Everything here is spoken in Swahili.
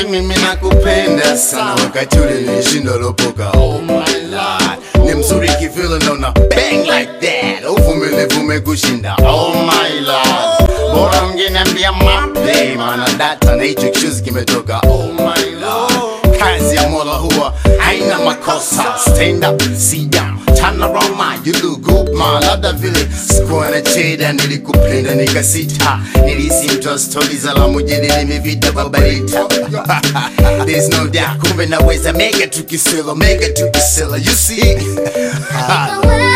mimi nakupenda sana wakati ule nilishinda lopoka oh my lord ni mzuri kivile naona bang like that uvumilivu umekushinda oh my lord bora ungeniambia mape maana data na hicho kishuzi kimetoka oh my lord kazi ya mola huwa haina makosa stand up sit down turn around my you look good man labda vile sikuwa na cheda nilikupenda nikasita nilisi mtu wa stori za la mujadili mivita babarita there's no doubt kumbe naweza mega tukisela mega tukisela you see Kama